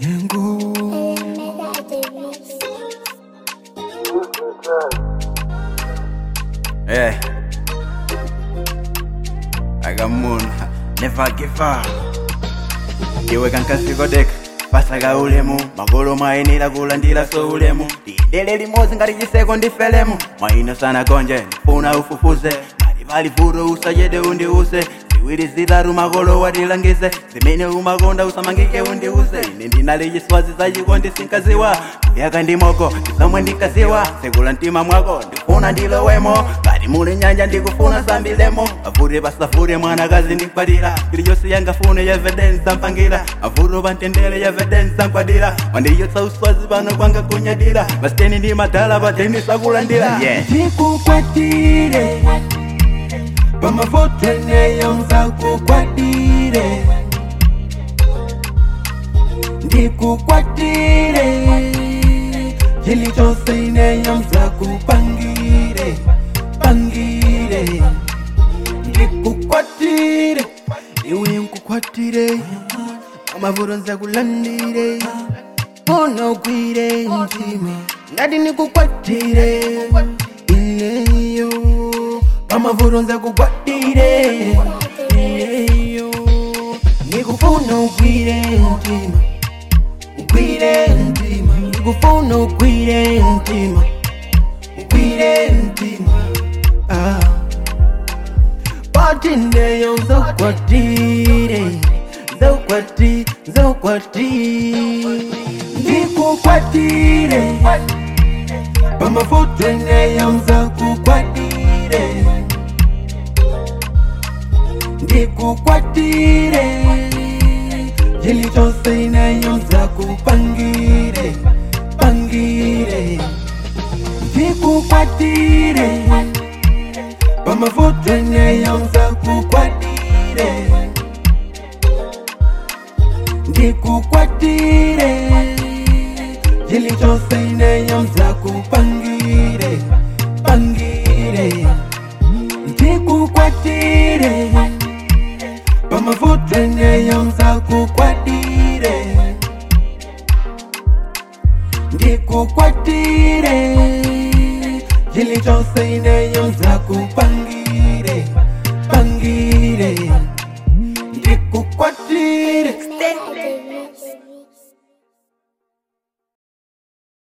Nyengu Hey. Agamun, never give up. Iwe kankasiko deka pasaga ulemu magolo mwayenera kulandira so ulemu lindele limodzi ngati chiseko ndifelemu mwaino sana konje ndifuna ufufuze mali pali vuto usachede undiuse ziwiri zitatu makolo watilangize zimene umakonda usamangike undiuse ine ndinali chiswazi zachikondi sinkaziwa yaka ndimoko ndizomwe ndinkaziwa sekula mtima mwako ndifuna ndilowemo ngati muli nyanja ndikufuna sambilemo avute pasavute mwanakazi ndikwatira iliyonse yangafune yevidence ampangira avuto pantendere yevidence amkwatira wandiyotsa uswazi pano kwanga kunyadira masiteni ndi madala pateni sakulandira yeah. ndikukwatire pamafoto eneyo nzakukwatire ndikukwatire chilichonse ineyo nzakupangire pangire ndikukwatire iwe nkukwatire amavuto nzakulandire unogwire mtima ngati nikukwatire ineyo pamavuto nzakukwatire ineyo nikufuna ugwire mtima ugwire mtima nikufuna ugwire mtima ugwire mtima ah. pati neyo nzakukwatire nzakukwati nzakukwati ndikukwatire pamafoto eneyo nzakukwatire ndikukwatire chilichonse ineyo nzakupangire pangire ndikukwatire pamafoto eneyo nzakukwatire ndikukwatire chilichonse ineyo nzakupangire pangire ndikukwatire pamafoto eneyo nzakukwatire ndikukwatire chilichonse ine